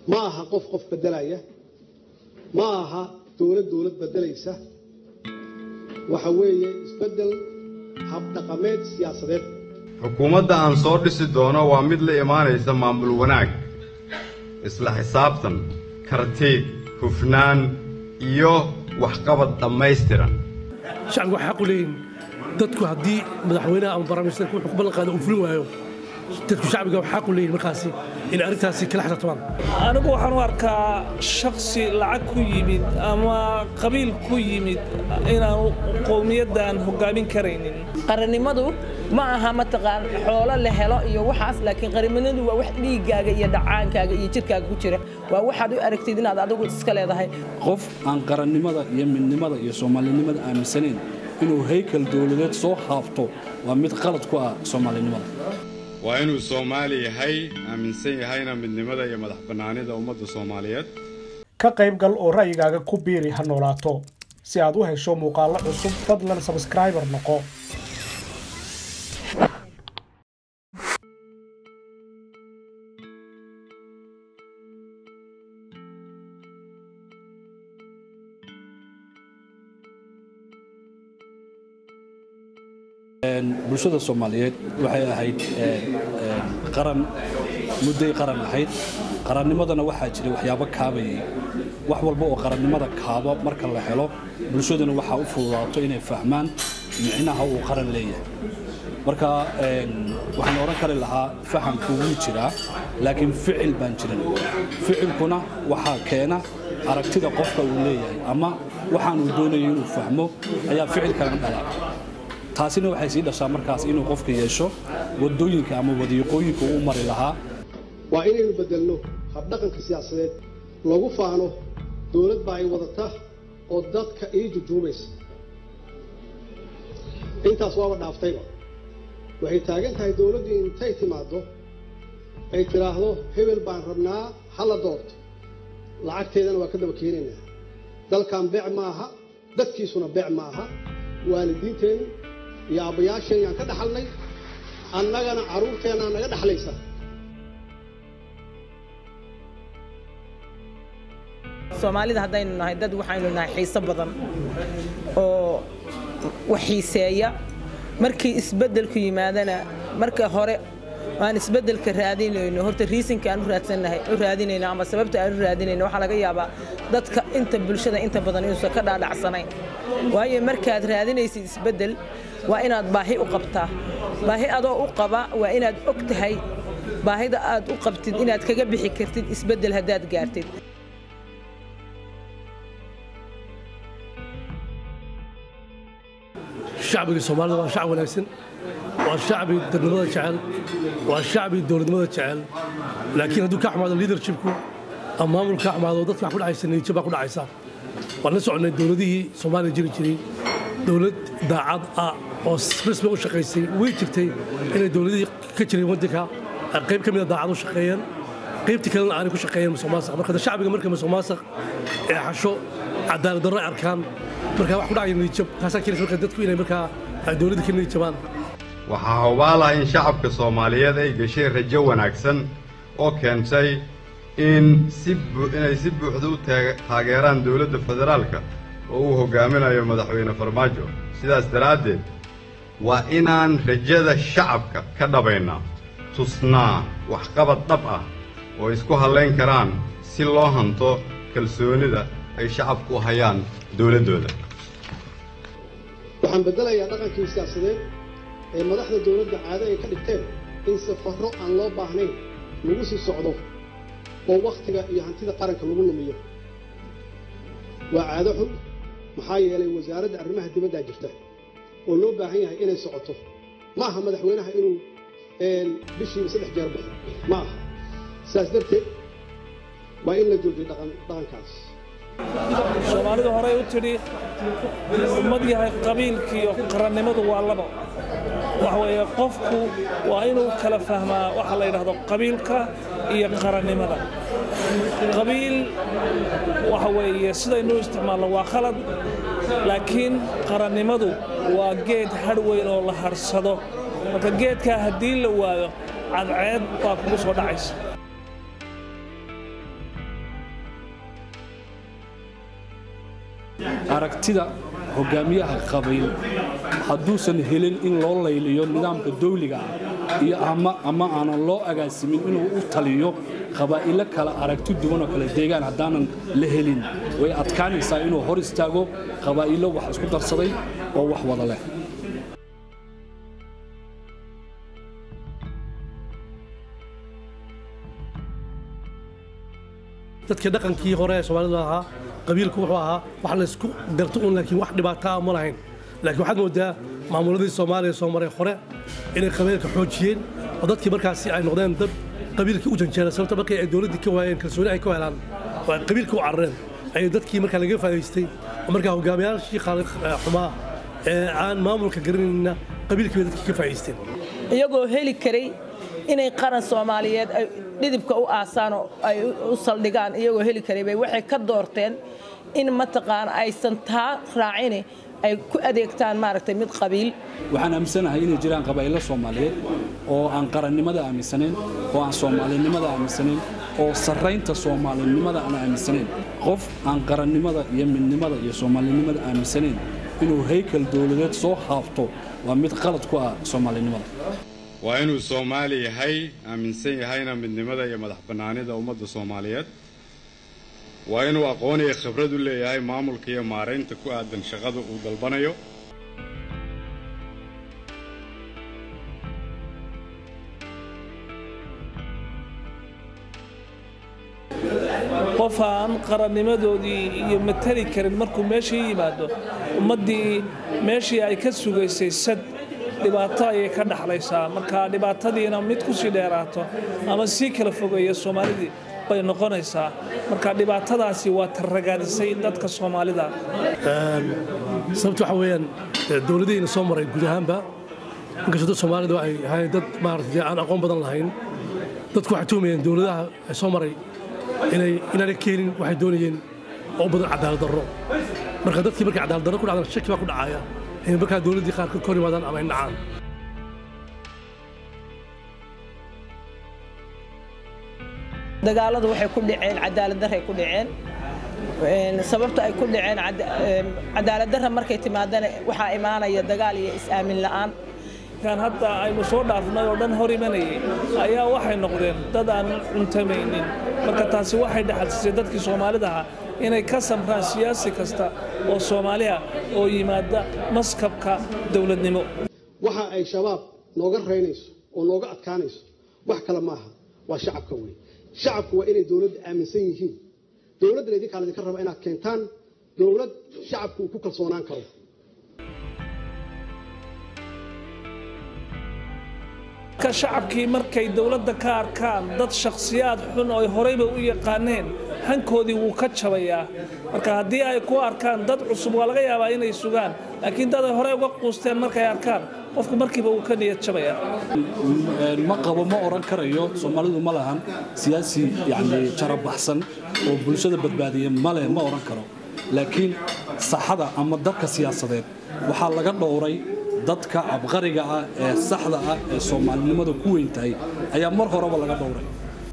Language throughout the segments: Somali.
ma aha qof qof beddelaya ma aha dowlad dowlad beddelaysa waxa weeye isbeddel habdhaqameed siyaasadeed xukuumadda aan soo dhisi doono waa mid la imaanaysa maamul wanaag isla xisaabtan karti hufnaan iyo waxqabad dhammaystiran shacbigu waxay xaq u leeyihin dadku haddii madaxweynaha ama barnaamijka wuxuu ku ballan qaada uu fulin waayo dadku shacbiga waxay xaq u leeyihin markaasi in arrintaasi kala xirtabaan anigu waxaan u arkaa shaksi lacag ku yimid ama qabiil ku yimid inaanu qowmiyaddan hoggaamin karaynin qarannimadu ma aha mataqaan xoolo la helo iyo waxaas laakiin qarannimadu waa wax dhiiggaaga iyo dhacaankaaga iyo jirkaaga ku jira waa waxaad u aragtid inaad adigu iska leedahay qof aan qarannimada iyo midnimada iyo soomaalinimada aaminsanayn inuu haykal dowladeed soo haabto waa mid qalad ku ah soomaalinimada waa inuu soomaali yahay aaminsan yahayna midnimada iyo madax bannaanida ummadda soomaaliyeed ka qayb gal oo ra'yigaaga ku biiri ha noolaato si aad u hesho muuqaallo cusub fadlan sabskraibar noqo bulshada soomaaliyeed waxay ahayd qaran mudday qaran ahayd qarannimadana waxaa jiray waxyaabo kaabayay wax walba oo qarannimada kaaba marka la helo bulshaduna waxaa u fududaato inay fahmaan micnaha uu qaran leeyahay marka waxaan odhan kari lahaa fahamku wuu jiraa laakiin ficil baan jirin ficilkuna waxaa keena aragtida qofka uu leeyahay ama waxaan uu doonayo inuu fahmo ayaa ficilkana dhala taasina waxay sii dhashaa markaas inuu qofka yeesho wadooyinka ama wadiiqooyinka uu mari lahaa waa inaynu beddelno habdhaqanka siyaasadeed lagu faano dowlad baa ay wadata oo dadka ii jujuubaysa intaas waaba dhaaftayba waxay taagan tahay dowladdii intay timaaddo ay tidhaahdo hebel baan rabnaa hala doorto lacagteedana waa ka daba keenaynaa dalkan beec ma aha dadkiisuna beec ma aha waalidiinteennu iyo aabbayaasheen yaan ka dhaxalnay annagana carruurteennaa naga dhaxlaysa soomaalida haddaynu nahay dad waxaynu nahay xiiso badan oo wax xiiseeya markii isbeddelku yimaadana marka hore aan isbeddelka raadinayno horta riisinka aan u raadsannahay u raadinayno ama sababta aan u raadinayno waxaa laga yaabaa dadka inta bulshada inta badan inuusan ka dhaadhacsanayn waayo markaad raadinaysid isbeddel waa inaad baahi u qabtaa baahi adoo u qaba waa inaad og tahay baahida aad u qabtid inaad kaga bixi kartid isbeddel haddaad gaartid shacbiga soomaalida waa shacab wanaagsan waa shacbi dadnimada jecel waa shacbi dowladnimada jecel laakiin hadduu ka xumaado leadershipku ama maamulka ka xumaado dadka wax ku dhacaysa niyadjab baa ku dhacaysa waan la soconay dowladihii soomaaliya jiri jiray dowlad daacad ah oo rasmi u shaqaysay way jirtay inay dowladihii ka jiray waddanka qayb ka mida daacad u shaqeeyeen qaybtii kalena aanay ku shaqeeyeen musuqmaasuq marka shacbiga marka musuqmaasuq ee xasho cadaalad darro ay arkaan markaa wax ku dhacaya niyadjab taasaa keenaysa marka dadku inay markaa ay dowladda ka niyadjabaan waxaa hubaal ah in shacabka soomaaliyeed ay gashay rajo wanaagsan oo keentay in si inay si buuxda u taageeraan dowladda federaalka oo uu hoggaaminayo madaxweyne farmaajo sidaas daraaddeed waa inaan rajada shacabka ka dhabaynaa tusnaa waxqabad dhab ah oo isku hallayn karaan si loo hanto kalsoonida ay shacabku u hayaan dowladdooda waxaan beddelayaa dhaqankii siyaasadeed ee madaxda dowladda caado ay ka dhigteen in safarro aan loo baahnayn lagu sii socdo oo wakhtiga iyo hantida qaranka lagu lumiyo waa caado xun maxaa yeelay wasaaradda arrimaha dibaddaa jirta oo loo baahan yahay inay socoto ma aha madaxweynaha inuu bishiiba saddex jeer baxo ma aha sidaas darteed waa in la joojiyo dhaqankaas soomaalidu horey u tidhi ummad yahay qabiilkiiyo qarannimadu waa laba waxa weeye qofku waa inuu kala fahmaa waxa la yidhaahdo qabiilka iyo qarannimada qabiil waxa weeye sidaynu isticmaalno waa khalad laakiin qarannimadu waa geed hadh weyn oo la harsado marka geedkaa haddii la waayo cadceed baa kugu soo dhacaysa aragtida hogaamiyaha qabiil hadduusan helin in loo layliyo nidaamka dawliga ah iyo ama ama aanan loo agaasimin inuu u taliyo qabaa'ilo kale aragti duwan oo kale deegaan haddaanan la helin way adkaanaysaa inuu hor istaago qabaa'ilo wax isku darsaday oo wax wada leh dadkii dhaqankii hore ee soomaalida ahaa qabiilku wuxuu ahaa wax laysku garto un laakiin wax dhibaataa ma lahayn laakiin waxaad moodaa maamuladii soomaaliya soo maray hore inay qabiilka xoojiyeen oo dadkii markaasi ay noqdeen dad qabiilkii u janjeera sababta markii ay dowladdii ka waayeen kalsooni ay ka helaan oo ay qabiilka u carareen ayay dadkii markaa laga faa'idaystay oo markaa hogaamiyaashii xumaa ee aan maamulka garanayna qabiilkii bay dadkii ka faa'idaysteen iyagoo heli karay inay qaran soomaaliyeed ay dhidibka u aasaan oo ay u saldhigaan iyagoo heli karay bay waxay ka doorteen in mataqaana aysan taa raacini ay ku adeegtaan maaragtay mid qabiil waxaan aaminsanahay inay jiraan qabaa'ilo soomaaliyeed oo aan qarannimada aaminsanayn oo aan soomaalinimada aaminsanayn oo sarraynta soomaalinimada aan aaminsanayn qof aan qarannimada iyo midnimada iyo soomaalinimada aaminsanayn inuu haykal dowladeed soo haabto waa mid qalad ku ah soomaalinimada waa inuu soomaali yahay aaminsan yahayna midnimada iyo madax bannaanida ummadda soomaaliyeed waa inuu aqoon iyo khibrad u leeyahay maamulka iyo maaraynta ku aadan shaqada uu dalbanayo qof aan qarannimadoodii iyo matali karin markuu meeshii yimaado ummaddii meeshii ay ka sugaysay sad dhibaato ayay ka dhaxlaysaa marka dhibaatadiina mid ku sii dheeraato ama sii kala fogeeya soomaalidii bay noqonaysaa marka dhibaatadaasi waa tarragaadisay dadka soomaalida sababta waxa weeyaan dowladihiina soo maray guud ahaanba inkastoo dad soomaalidu ay ahayn dad maaragtay aan aqoon badan lahayn dadku waxay tuhmayeen dowladaha soo maray inay inaanay keenin waxay doonayeen oo badan cadaalad darro marka dadkii markay cadaalad darro ku dhacdaan shaki baa ku dhacaya inay markaa dowladdii qaarkood ka hor yimaadaan ama ay nacaan dagaaladu waxay ku dhaceen cadaalad darray ku dhaceen sababta ay ku dhaceen cadaalad darra markay timaadana waxaa imaanaya dagaal iyo is-aamin la'aan kan hadda aynu soo dhaafnay oo dhan hor imanayay ayaa waxay noqdeen dad aan cuntamaynin marka taasi waxay dhexalsisay dadkii soomaalidaha inay ka samraan siyaasi kasta oo soomaaliha oo yimaada maskabka dowladnimo waxa ay shabaab nooga raynayso oo nooga adkaanayso wax kale maaha waa shacabka wey shacabku waa inay dowladda aaminsan yihiin dowladdana idinkaa laydinka raba inaad keentaan dowlad shacabku uu ku kalsoonaan karo ka shacabkii markay dowladda ka arkaan dad shakhsiyaad xun oo ay horeyba u yaqaaneen hankoodii wuu ka jabayaa marka haddii ay ku arkaan dad cusub waa laga yaabaa inay sugaan laakiin dad ay horey uga quusteen markay arkaan qofku markiiba wuu ka niyad jabayaa ma qabo ma oran karayo soomaalidu ma lahan siyaasi yani jarabaxsan oo bulshada badbaadiya male ma oran karo laakiin saxada ama dadka siyaasadeed waxaa laga dhowray dadka cabqariga ah ee saxda ah ee soomaalinimada ku weyn tahay ayaa mar horeba laga dhowray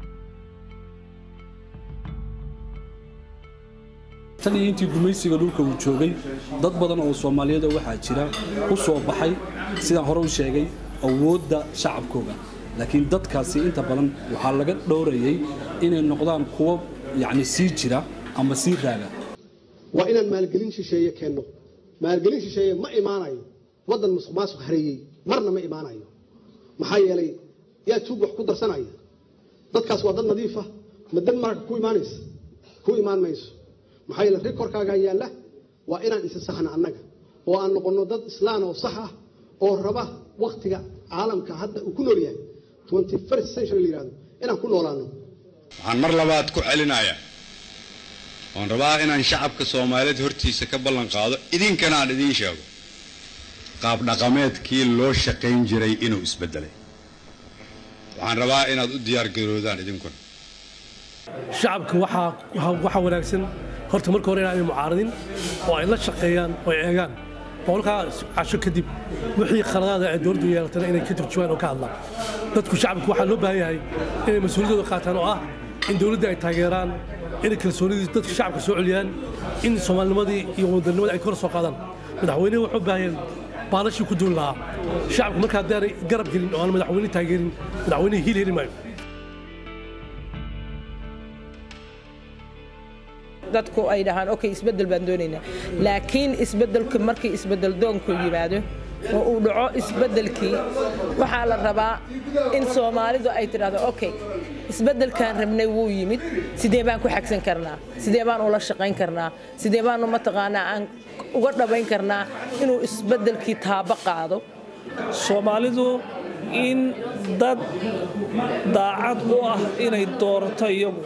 tan iyo intii gumaysiga dhulka uu joogay dad badan oo soomaaliyada waxaa jira u soo baxay sidaan hore u sheegay awoodda shacabkooga laakiin dadkaasi inta badan waxaa laga dhowrayay inay noqdaan kuwo yacni sii jira ama sii raaga waa inaan maalgelin shisheeye keenno maalgelin shisheeye ma imaanayo waddan musuq maasuq hareeyey marna ma imaanayo maxaa yeelay yaa tuug wax ku darsanaya dadkaas waa dad nadiifa ma dan marka ku imaanaysa ku imaan mayso maxaa yeele rikorkaagaa yaalla waa inaan isa saxna annaga oo aan noqonno dad islaan oo sax ah oo raba wakhtiga caalamka hadda uu ku nool yahay twenty first century la yihahdo inaan ku noolaano waxaan mar labaad ku celinayaa waan rabaa inaan shacabka soomaaliyeed hortiisa ka ballan qaado idinkana aan idiin sheego qaab dhaqameedkii loo shaqayn jiray inuu isbeddelay waxaan rabaa inaad u diyaargaroodaan idinkuna shacabka waxaa waxaa wanaagsan horta marka hore inaanay mucaaradin oo ay la shaqeeyaan oo ay eegaan boqolkaa casho kadib wixii khaladaada ay dowladdu yeelatana inay ka turjumaan oo ka hadlaan dadku shacabku waxaa loo baahan yahay inay mas-uuliyadooda qaataan oo ah in dowladda ay taageeraan inay kalsoonidii dadka shacabka soo celiyaan in soomaalinimadii iyo wadanimadii ay kor soo qaadaan madaxweynuhu wuxuu baahayeen baalashii ku duuli lahaa shacabku marka haddaanay garab gelin oo aan madaxweyne taageerin madaxweynihi hiil heli maayo dadku ay dhahaan okay isbeddel baan doonaynaa laakiin isbeddelku markii isbeddel doonku yimaado oo uu dhaco isbeddelkii waxaa la rabaa in soomaalidu ay tidhahdo okay isbeddelkaan rabnay wuu yimid sidee baan ku xagsan karnaa sidee baan ula shaqayn karnaa sidee baanu mataqaanaa aan uga dhabayn karnaa inuu isbeddelkii taabo qaado soomaalidu in dad daacad u ah inay doorato iyagu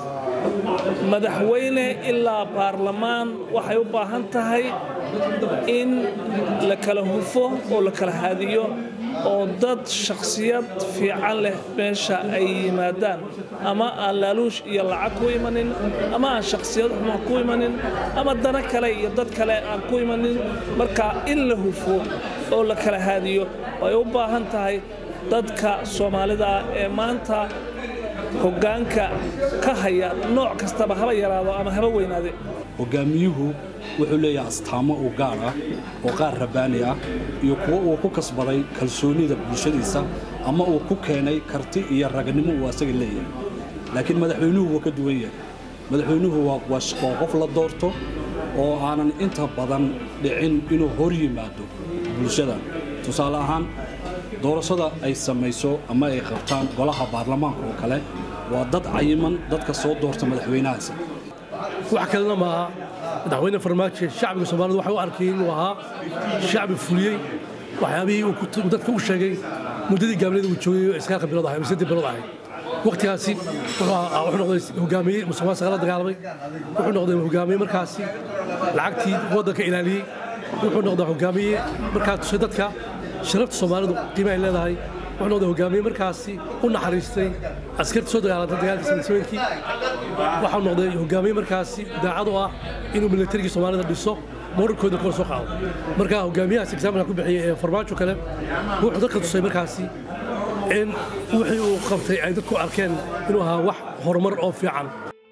madaxweyne ilaa baarlamaan waxay u baahan tahay in la kala hufo oo la kala haadiyo oo dad shakhsiyad fiican leh meesha ay yimaadaan ama aan laaluush iyo lacag ku imanin ama aan shakhsiyad xuma ku imanin ama dana kale iyo dad kale aan ku imanin marka in la hufo oo la kala haadiyo ay u baahan tahay dadka soomaalida ee maanta hoggaanka ka haya nooc kastaba haba yaraado ama haba weynaade hogaamiyuhu wuxuu leeyahay astaamo u gaar ah oo qaar rabbaani ah iyo kuwo uu ku kasbaday kalsoonida bulshadiisa ama uu ku keenay karti iyo raganimo uu asaga leeyahay laakiin madaxweynuhu wuu ka duwan yahay madaxweynuhu waa waa qof la doorto oo aanan inta badan dhicin inuu hor yimaado bulshada tusaale ahaan doorashada ay samayso ama ay qabtaan golaha baarlamaanka oo kale waa dad cayiman dadka soo doorta madaxweynahaasi wax kalena maaha madaxweyne farmaajo shacbiga soomaalida waxay u arkayeen inuu ahaa shacbi fuliyey waxyaabihii uu dadka u sheegay muddadii gaableeda uu joogay oo iskaalka bilood ahay mise bilood ahay waqtigaasi wuxuu noqday hogaamiye musuqmaasuqa la dagaalamay wuxuu noqday hogaamiye markaasi lacagtii waddanka ilaaliyey wuxuu noqday hogaamiye markaa tusay dadka sharafta soomaalidu qiimaha ay leedahay wuxuu noqday hogaamiye markaasi u naxariistay askarta soo dagaalantay dagaalkii sanadsameedkii waxau noqday hogaamiye markaasi daacad u ah inuu milatarigii soomaalida dhiso morarkooda kor soo qaado marka hogaamiyahaas exaamilka ku bixiyey ee farmaajo kale wuxuu dadka tusay markaasi in wixii uu qabtay ay dadku arkeen inuu ahaa wax horumar oo fiican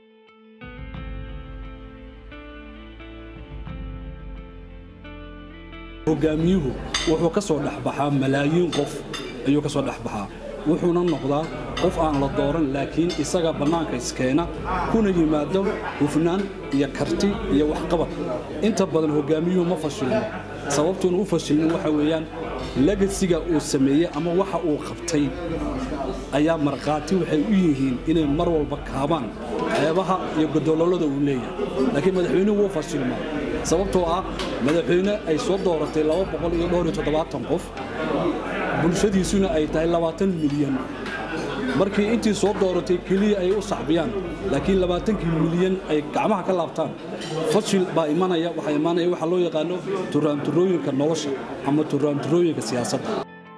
hogaamiyuhu wuxuu ka soo dhexbaxaa malaayiin qof ayuu ka soo dhexbaxaa wuxuuna noqdaa qof aan la dooran laakiin isaga bannaanka iskeena kuna yimaado hufnaan iyo karti iyo waxqabad inta badan hogaamiyuhu ma fashilmo sababtuuna u fashilmin waxa weeyaan legasiga uu sameeyey ama waxa uu qabtay ayaa markhaati waxay u yihiin inay mar walba kaabaan ceebaha iyo godololada uu leeyahay laakiin madaxweynuhu wuu fashilmaa sababtoo ah madaxweyne ay soo dooratay qof bulshadiisuna ay tahay labaatan milyan markii intii soo dooratay keliya ay u sacbiyaan laakiin labaatankii milyan ay gacmaha ka laabtaan fashil baa imanaya waxaa imaanaya waxaa loo yaqaano turaanturooyinka nolosha ama turaanturooyinka siyaasadda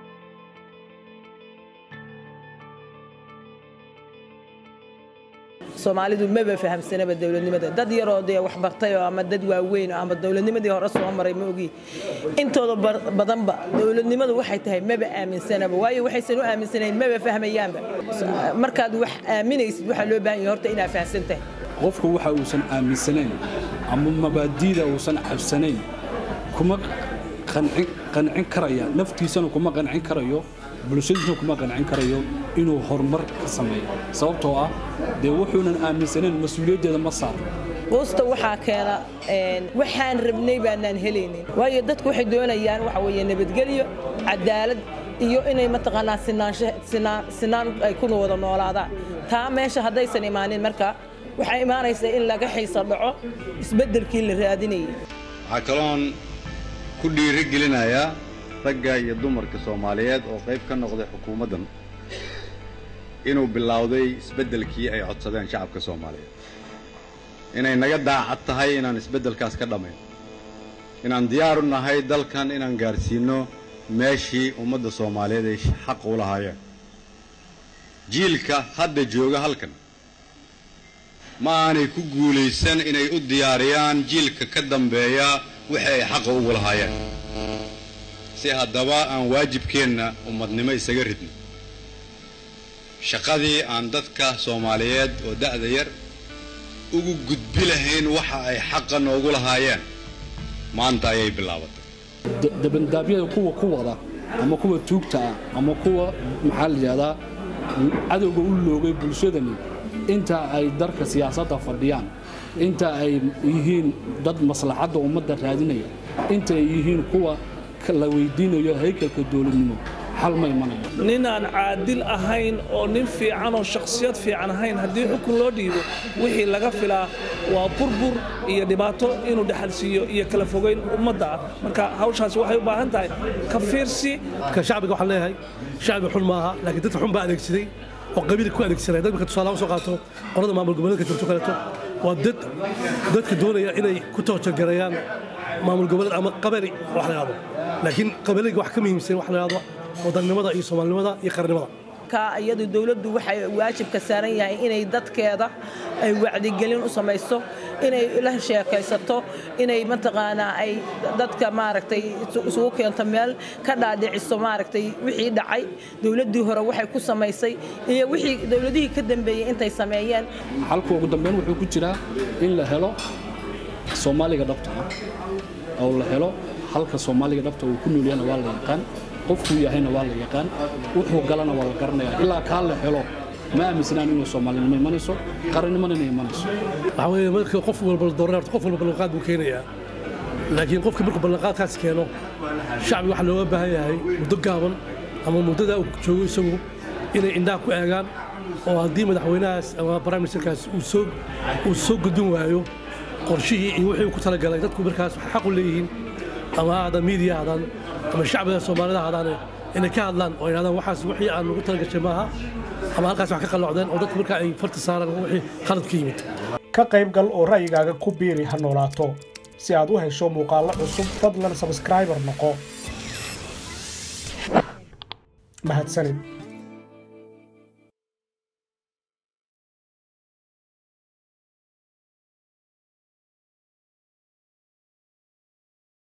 soomaalidu maba fahamsanaba dowladnimada dad yaroo dee waxbartay oo ama dad waaweyn ama dowladnimadii hore soo maray ma ogi intooda badanba dowladnimadu waxay tahay maba aaminsanaba waayo waxaysan u aaminsanayn maba fahmayaanba markaad wax aaminaysid waxaa loo baahan yahay horta inaad fahamsan tahay qofku waxa uusan aaminsanayn ama mabaadiida uusan cabsanayn kuma qancin karaya naftiisana kuma qancin karayo bulshadiisna kuma qancin karayo inuu horumar ka sameeyo sababtoo ah dee wuxuunan aaminsanayn mas-uuliyaddeeda ma saarno quusta waxaa keena waxaan rabnay baanaan helaynin waayo dadku waxay doonayaan waxa weeye nabadgelyo cadaalad iyo inay mataqaanaa sinaansho sinaan ay ku wada noolaadaan taa meesha haddaysan imaanin marka waxaa imaanaysa in laga xiisa dhaco isbeddelkii la raadinayay waxaa kaloon ku dhiiri gelinayaa ragga iyo dumarka soomaaliyeed oo qayb ka noqday xukuumaddan inuu bilowday isbeddelkii ay codsadeen shacabka soomaaliyeed inay naga daacad tahay inaan isbeddelkaas ka dhammayn inaan diyaar u nahay dalkan inaan gaadhsiinno meeshii ummadda soomaaliyeed ay xaq u lahaayeen jiilka hadda jooga halkan ma aanay ku guulaysan inay u diyaariyaan jiilka ka dambeeya wixii ay xaqa ugu lahaayeen si haddaba aan waajibkeenna ummadnimo isaga ridno shaqadii aan dadka soomaaliyeed oo da'da yar ugu gudbi lahayn waxa ay xaqa noogu lahaayeen maanta ayay bilaabatay dabandaabyada kuwa ku wada ama kuwa tuugta ah ama kuwa maxaa la yidhahdaa cadowga u loogay bulshadani inta ay darka siyaasadda fadhiyaan inta ay yihiin dad maslaxadda ummadda raadinaya inta ay yihiin kuwa la weydiinayo haykalka dowladnimo xal ma imanayo nin aan caadil ahayn oo nin fiican oo shakhsiyad fiican ahayn haddii xukun loo dhiibo wixii laga filaa waa burbur iyo dhibaato inuu dhexalsiiyo iyo kala fogeyn ummadda ah marka hawshaas waxay u baahan tahay ka fiirsi ka shacbiga waxaan leeyahay shacbi xun maaha laakiin dadka xun baa adeegsaday oo qabiilka ku adeegsanaya dad marka tusaalaha usoo qaato qolada maamul goboleedka jirto kaleeto waa dad dadka doonaya inay ku toojargareeyaan maamul goboleed ama qabali wax la yidhahdo laakiin qabaliga wax ka muhiimsan wax la yidhahdo wadannimada iyo soomaalinimada iyo qarnimada iyadu dowladdu waxay waajibka saaran yahay inay dadkeeda ay wacdigelin u samayso inay la sheekaysato inay mataqaanaa ay dadka maaragtay isugu keento meel ka dhaadhiciso maaragtay wixii dhacay dowladdii hore waxay ku samaysay iyo wixii dowladihii ka dambeeyey intay sameeyeen xalku ugu dambeyn wuxuu ku jiraa in la helo soomaaliga dhabta ah oo la helo halka soomaaliga dhabta uu ku noolyahana waa la yaqaan qofkuu yahayna waa la yaqaan wuxuu galana waa la garanaya ilaa kaa la helo ma aaminsanaan inuu soomaalinimo imanayso qarannimona inay imanayso waxaa weeye marka qof walba la dooranay horta qof walba ballanqaad buu keenayaa laakiin qofka markuu ballanqaadkaas keeno shacbiga waxaa looga baahan yahay muddo gaaban ama muddada uu joogo isagu inay indhaha ku eegaan oo haddii madaxweynahaas ama prime ministerkaas uu soo gudbin waayo qorshihii iyo wixii uu ku talagalay dadku markaas waxay xaq u leeyihiin ama ha aadaan miidiya aadaan ama shacbiga soomaalida aadaane inay ka hadlaan oo yidhahdaan waxaas wixii aan ugu talagashay maaha ama halkaas wax ka qalloocdeen oo dadku markaa ay farta saaraan wixii khalad ka yimid ka qayb gal oo ra'yigaaga ku biiri ha noolaato si aad u hesho muuqaallo cusub fadlan sabskraibar noqo mahadsanid